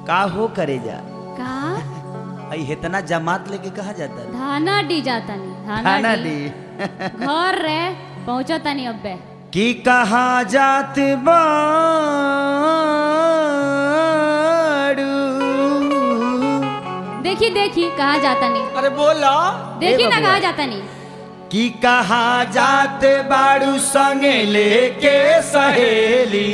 का हो करे जा का आई इतना जमात लेके कहा जाता है धाना डी जाता नहीं खाना धाना डी दी घर रे पहुंचता नहीं अब्बे कि कहा जात बाड़ू देखी देखी कहा जाता नहीं अरे बोला देखी ए ना बबुआ। कहा जाता नहीं कि कहा जात बाड़ू संगे लेके सहेली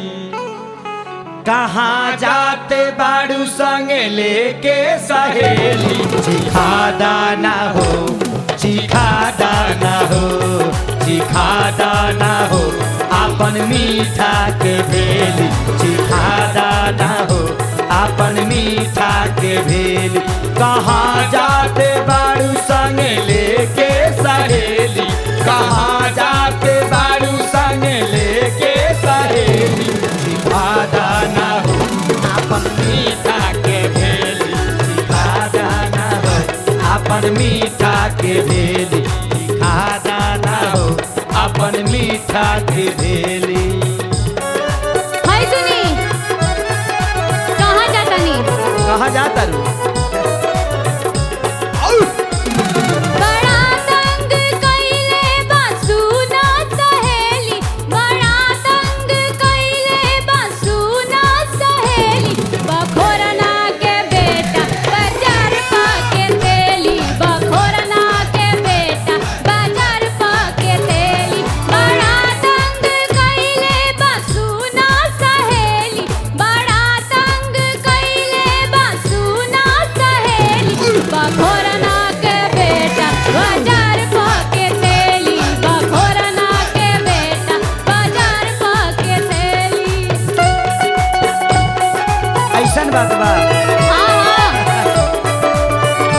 कहाँ जाते बाड़ू संगे लेके सहेली चिखा दाना हो चिखा दाना हो चिखा दाना हो अपन मीठा के भेली चिखा दाना हो अपन मीठा के भेली कहाँ जाते बाड़ू संगे लेके सहेली कहाँ जाते बाड़ू संगे लेके सहेली चिखा दाना हो अपन मीठा के भेली चिखा दाना हो अपन मीठा के भेली चिखा दाना हो अपन मीठा के भेली हाय सुनी कहा जाता नहीं कहाँ जाता रू बड़ा तंग कइले बासु ना सहेली बड़ा तंग कइले बासु ना सहेली बखोरना के बेटा बाजार पाके तेली बखोरना के बेटा बाजार पाके तेली बड़ा तंग कइले बासु ना सहेली बड़ा तंग कइले बासु ना सहेली बखोरना के बेटा बाजार पाके तेली बखोरना के बेटा बाजार पाके तेली ऐसन बात बा हाँ हाँ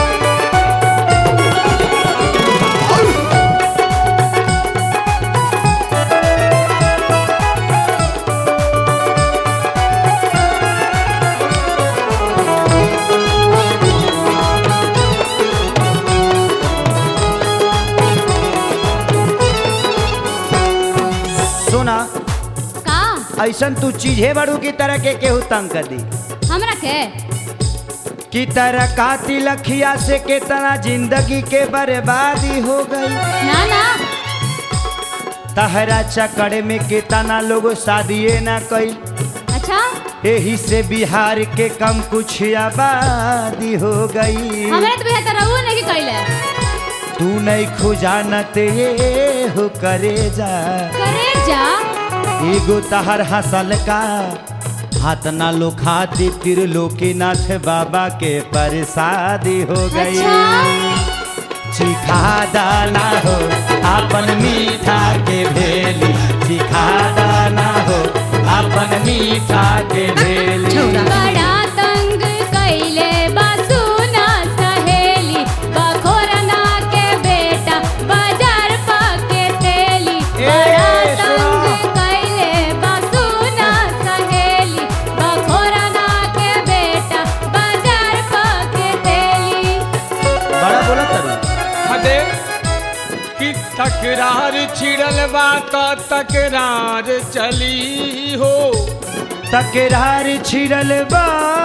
सुना का ऐसन तू चीजे बड़ू की तरह के केहू तंग कर दी हमरा के की तरह काती लखिया से केतना जिंदगी के बर्बादी हो गई ना ना तहरा चक्कर में केतना लोग शादिये ना कई अच्छा यही से बिहार के कम कुछ आबादी हो गई हमरा तो बेहतर रहू नहीं कइले तू नहीं खुजानत ये हो करे जा करे जा एगो तहर हसल का हाथ ना लो खाती त्रिलोकीनाथ बाबा के प्रसादी हो गई अच्छा चिखा दाना हो अपन मीठा के भेली चिखा दाना हो अपन मीठा के भेली बड़ा तंग कइले बासु ना सहेली बखोरना के बेटा बाजार पाके तेली बड़ा ए, तंग सुनो। कइले बासु ना सहेली बखोरना के बेटा बाजार पाके तेली बड़ा बोला तरु हदे कि तकरार छिड़ल बा त तकरार चली हो तकरार छिड़ल बा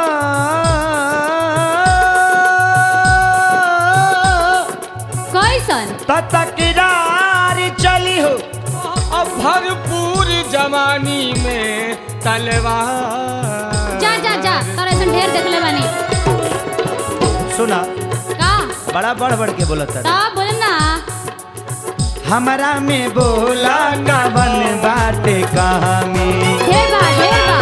कैसन त तकरार चली हो अब भरपूर जवानी में तलवार जा जा जा तोरा ऐसन ढेर देखले बानी सुना का बड़ा बढ़ बढ़ के बोला तरु तब बोल ना हमरा में बोला कवन बाटे कहाँ में ढेर बा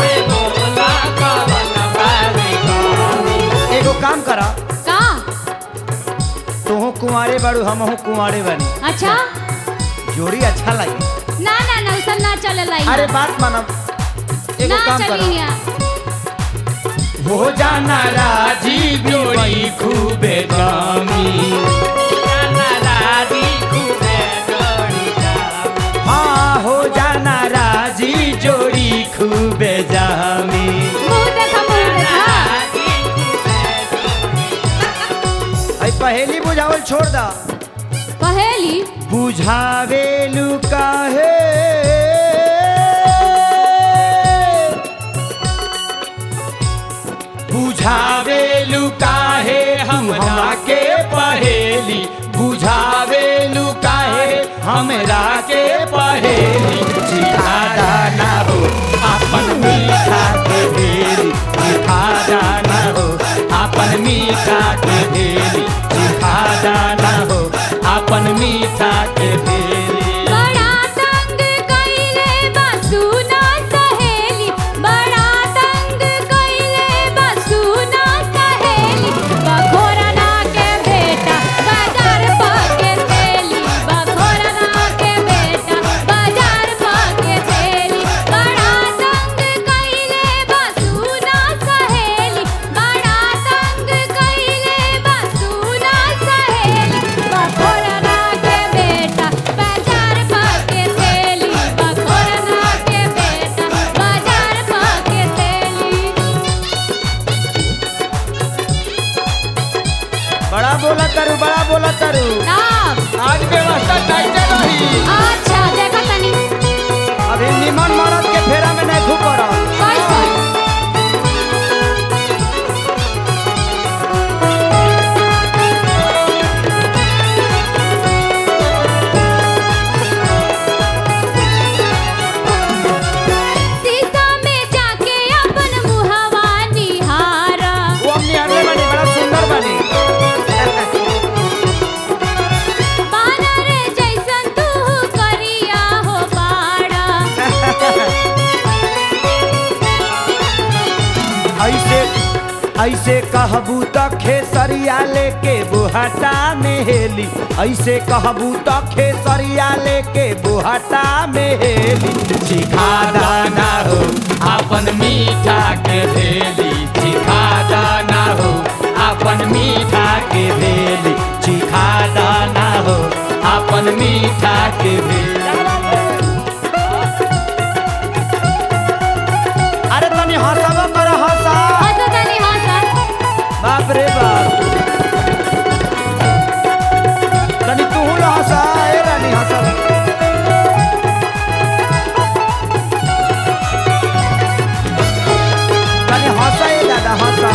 ढेर बा एगो काम करा का तुहू कुंवारे बाड़ू हमहू कुंवारे बनी अच्छा जोड़ी अच्छा लगी ना ना ना उसन ना चले लाई अरे बात मानब एगो ना काम चली करा यहाँ हो जाना राजी जोड़ी खूबे जामी हाँ हो जाना राजी जोड़ी खूबे जामी मुंह देखा मुंह देखा आई पहेली बुझावल छोड़ दा पहेली बुझावेलू काहे बुझावे लुकाहे हमरा के पहेली बुझावे लुकाहे हमरा के पहेली जिखादा ना हो अपन मीठा के भेली जिखादा ना हो अपन मीठा के भेली जिखादा ना हो अपन मीठा के भेली बड़ा तंग कइले बा सुना सहेली बड़ा तंग कइले बा सुना सहेली बखोरना के बेटा बाजार पाके तेली बखोरना के बेटा बाजार पाके तेली बड़ा तंग कइले बा सुना सहेली बड़ा तंग कइले बा सुना सहेली बखोरना के बेटा बाजार पाके तेली बखोरना के बेटा बाजार पाके तेली बड़ा बोला तारू बड़ा बोला तारू तब आज व्यवस्था टाइटे रही अच्छा देखा तनी अभी निमन मरद के फेरा में नहीं खूब पड़ा कैसे शीशा में जाके अपन मुहवा निहारा वो हम निहारले बनी बड़ा सुंदर बनी बानर जैसन तू करिया हो बाड़ा ऐसे ऐसे कहबू त खेसरिया लेके बुहटा में हेली ऐसे कहबू त खेसरिया लेके बुहटा में हेली सिखा दाना हो अपन मीठा के भेली सिखा दाना हो अपन मीठा के भेली सिखा दाना हो अपन मीठा के भेली अरे तनी हंसबा कर हंसा हंसो तनी हंसा बाप रे बाप तनी तू ल हंसा ए रानी हंसा तनी हंसा ए दादा हंसा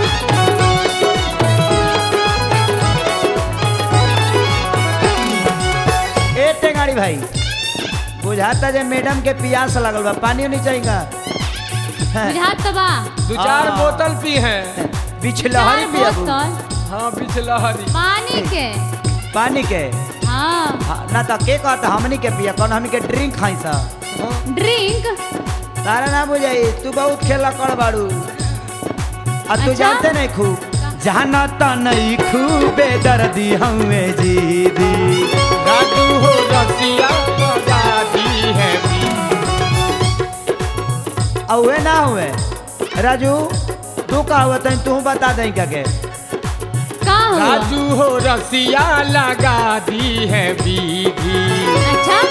ए टेंगाड़ी भाई बुझाता जे मैडम के प्यास लगल बा पानी नहीं चाहिएगा बुझात तो बा दो चार हाँ। बोतल पी है बिछलहरी चार पियाबू बोतल हाँ बिचलहरी पानी के पानी के हाँ हाँ, ना तो के कहता हमनी के पिया कौन हमनी के ड्रिंक खाई सा ड्रिंक तारा ना बुझाई तू बहुत खेला कर बाड़ू आ तू अच्छा? जानते नहीं खूब जाना तो नहीं खूबे दर्दी हमें जीदी राजू हो रसिया दादी है औवे ना हुए राजू तू का हुआ तनी तू बता दई क्या के का हुआ राजू हो रसिया लगा दी है बीघी अच्छा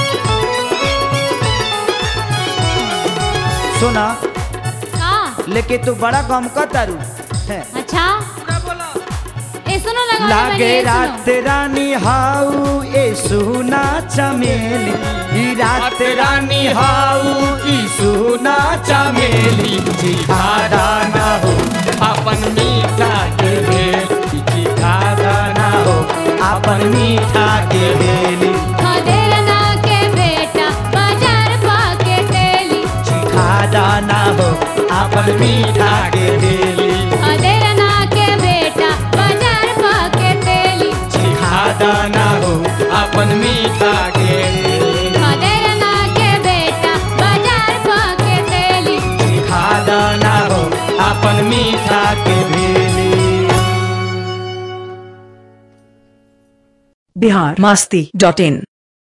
सुना का लेकिन तू बड़ा कम कर तारू हैं। अच्छा ए सुनो लगा लागे रात रानी हाउ ए सुना चमेली ई रात रानी हाउ ई सुना चमेली चिखाड़ा ना हो अपन मीठा के भेली चिखाड़ा ना हो अपन मीठा के भेली खदेरना के बेटा बाजार पाके तेली चिखाड़ा ना हो अपन मीठा के भेली खदेरना के बेटा बाजार पाके तेली चिखाड़ा ना हो अपन मीठा के भेली खदेरना के बेटा बाजार पाके तेली चिखाड़ा ना हो अपन मीठा के भेली बिहार मस्ती डॉट इन